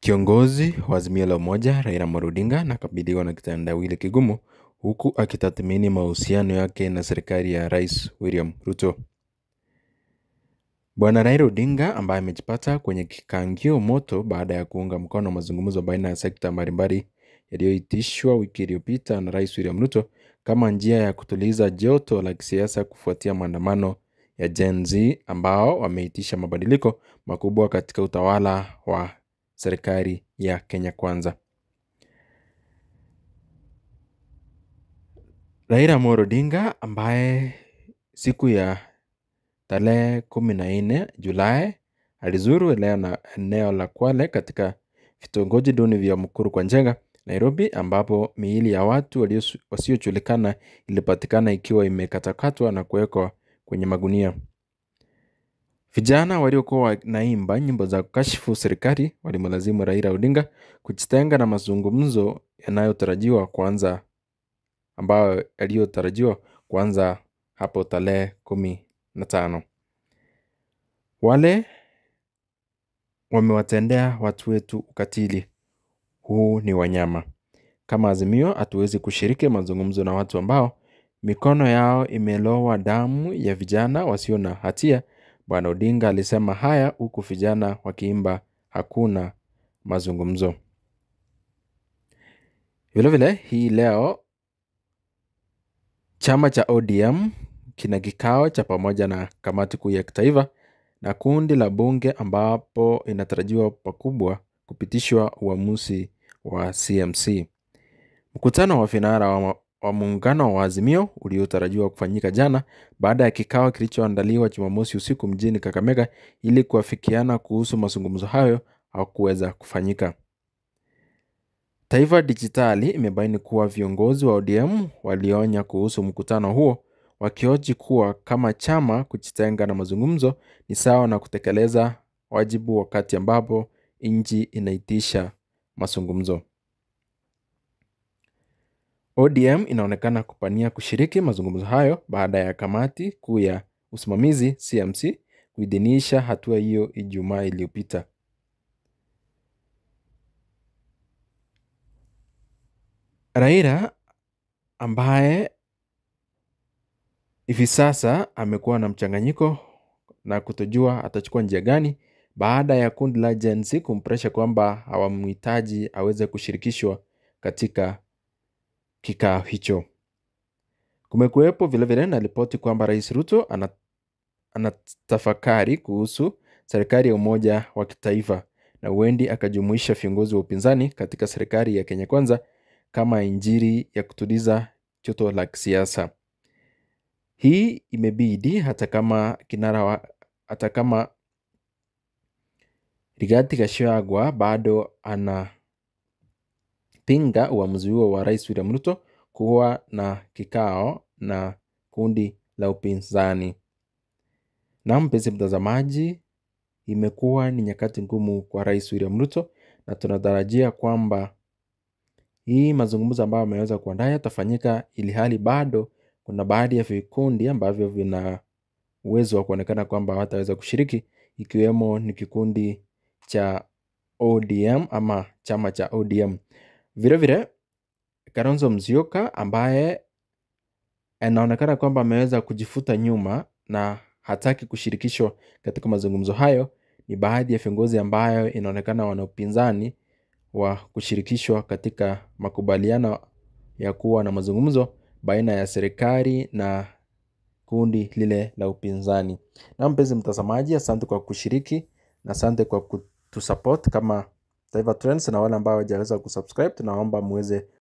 Kiongozi wa Azimio la Umoja Raila Amolo Odinga anakabiliwa na kitendawili kigumu huku akitathmini mahusiano yake na serikali ya Rais William Ruto. Bwana Raila Odinga ambaye amejipata kwenye kikangio moto baada ya kuunga mkono mazungumzo baina ya sekta mbalimbali yaliyoitishwa wiki iliyopita na Rais William Ruto kama njia ya kutuliza joto la kisiasa kufuatia maandamano ya Gen Z ambao wameitisha mabadiliko makubwa katika utawala wa serikali ya Kenya Kwanza. Raila Amolo Odinga ambaye siku ya tarehe kumi na nne Julai alizuru eneo na eneo la Kwale katika vitongoji duni vya Mukuru kwa Njenga, Nairobi, ambapo miili ya watu wasiojulikana ilipatikana ikiwa imekatakatwa na kuwekwa kwenye magunia. Vijana waliokuwa wanaimba nyimbo za kukashifu serikali walimlazimu Raila Odinga kujitenga na mazungumzo yanayotarajiwa kuanza ambayo yaliyotarajiwa kuanza hapo tarehe kumi na tano. Wale wamewatendea watu wetu ukatili, huu ni wanyama. Kama Azimio hatuwezi kushiriki mazungumzo na watu ambao mikono yao imelowa damu ya vijana wasio na hatia. Bwana Odinga alisema haya huku vijana wakiimba hakuna mazungumzo. Vilevile hii leo chama cha ODM kina kikao cha pamoja na kamati kuu ya kitaifa na kundi la bunge ambapo inatarajiwa pakubwa kupitishwa uamuzi wa CMC. Mkutano wa vinara wa, wa muungano wa Azimio uliotarajiwa kufanyika jana baada ya kikao kilichoandaliwa Jumamosi usiku mjini Kakamega ili kuafikiana kuhusu mazungumzo hayo hakuweza kufanyika. Taifa Dijitali imebaini kuwa viongozi wa ODM walionya kuhusu mkutano huo wakioji kuwa kama chama kujitenga na mazungumzo ni sawa na kutekeleza wajibu wakati ambapo nchi inaitisha mazungumzo. ODM inaonekana kupania kushiriki mazungumzo hayo baada ya kamati kuu ya usimamizi CMC kuidhinisha hatua hiyo Ijumaa iliyopita. Raila ambaye hivi sasa amekuwa na mchanganyiko na kutojua atachukua njia gani baada ya kundi la Gen Z kumpresha kwamba hawamhitaji aweze kushirikishwa katika kikao hicho. Kumekuwepo vilevile na ripoti kwamba Rais Ruto anatafakari kuhusu serikali ya umoja wa kitaifa na huendi akajumuisha viongozi wa upinzani katika serikali ya Kenya Kwanza kama injiri ya kutuliza joto la kisiasa. Hii imebidi hata kama kinara wa, hata kama Rigathi Gachagua bado anapinga uamuzi huo wa Rais William Ruto kuwa na kikao na kundi la upinzani. Na mpenzi mtazamaji, imekuwa ni nyakati ngumu kwa Rais William Ruto na tunatarajia kwamba hii mazungumzo ambayo ameweza kuandaa yatafanyika ili hali bado kuna baadhi ya vikundi ambavyo vina uwezo wa kuonekana kwamba hawataweza kushiriki ikiwemo ni kikundi cha ODM ama chama cha ODM. Vilevile Kalonzo Musyoka ambaye anaonekana kwamba ameweza kujifuta nyuma na hataki kushirikishwa katika mazungumzo hayo, ni baadhi ya viongozi ambayo inaonekana wana upinzani wa kushirikishwa katika makubaliano ya kuwa na mazungumzo baina ya serikali na kundi lile la upinzani. Na mpenzi mtazamaji, asante kwa kushiriki na asante kwa kutusupport kama Taifa Trends, na wale ambao hawajaweza kusubscribe, tunaomba muweze